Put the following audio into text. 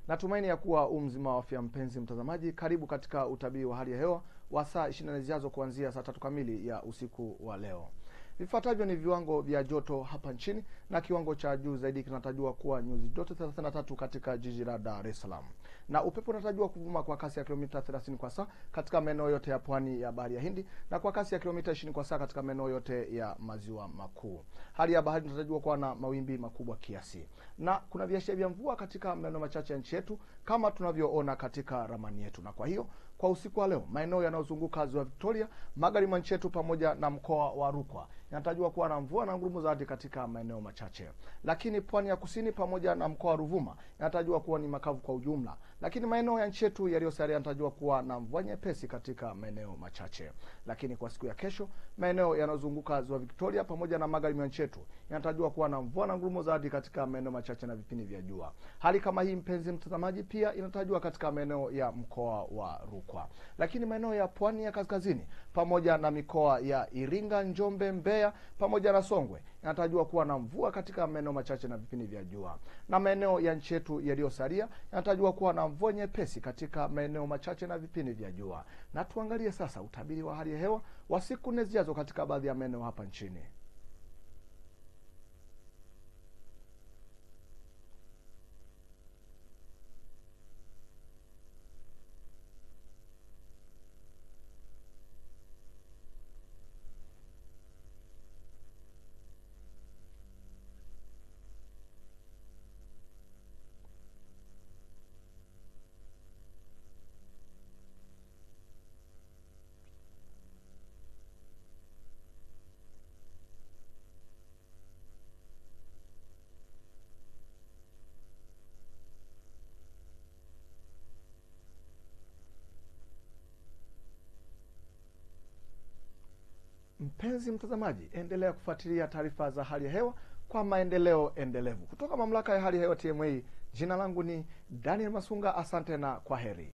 Natumaini ya kuwa u mzima wa afya, mpenzi mtazamaji. Karibu katika utabiri wa hali ya hewa wa saa 24 zijazo kuanzia saa tatu kamili ya usiku wa leo. Vifuatavyo ni viwango vya joto hapa nchini, na kiwango cha juu zaidi kinatarajiwa kuwa nyuzi joto 33 katika jiji la Dar es Salaam, na upepo unatarajiwa kuvuma kwa kasi ya kilomita 30 kwa saa katika maeneo yote ya pwani ya bahari ya Hindi na kwa kasi ya kilomita 20 kwa saa katika maeneo yote ya maziwa makuu. Hali ya bahari inatarajiwa kuwa na mawimbi makubwa kiasi, na kuna viashiria vya mvua katika maeneo machache ya nchi yetu kama tunavyoona katika ramani yetu, na kwa hiyo kwa usiku wa leo maeneo yanayozunguka ziwa Victoria, magharibi mwa nchi yetu pamoja na mkoa wa Rukwa yanatarajiwa kuwa na mvua na ngurumo za radi katika maeneo machache, lakini pwani ya kusini pamoja na mkoa wa Ruvuma yanatarajiwa kuwa ni makavu kwa ujumla, lakini maeneo ya nchi yetu yaliyosalia yanatarajiwa kuwa na mvua nyepesi katika maeneo machache. Lakini kwa siku ya kesho maeneo yanayozunguka ziwa Victoria pamoja na magharibi mwa nchi yetu yanatarajiwa kuwa na mvua na ngurumo za radi katika maeneo machache na vipindi vya jua. Hali kama hii, mpenzi mtazamaji, pia inatarajiwa katika maeneo ya mkoa wa Rukwa, lakini maeneo ya pwani ya kaskazini pamoja na mikoa ya Iringa, Njombe, Mbeya pamoja na Songwe yanatarajiwa kuwa na mvua katika maeneo machache na vipindi vya jua, na maeneo ya nchi yetu yaliyosalia yanatarajiwa kuwa na mvua nyepesi katika maeneo machache na vipindi vya jua. Na tuangalie sasa utabiri wa hali ya hewa wa siku nne zijazo katika baadhi ya maeneo hapa nchini. Mpenzi mtazamaji, endelea kufuatilia taarifa za hali ya hewa kwa maendeleo endelevu kutoka mamlaka ya hali ya hewa TMA. Jina langu ni Daniel Masunga, asante na kwa heri.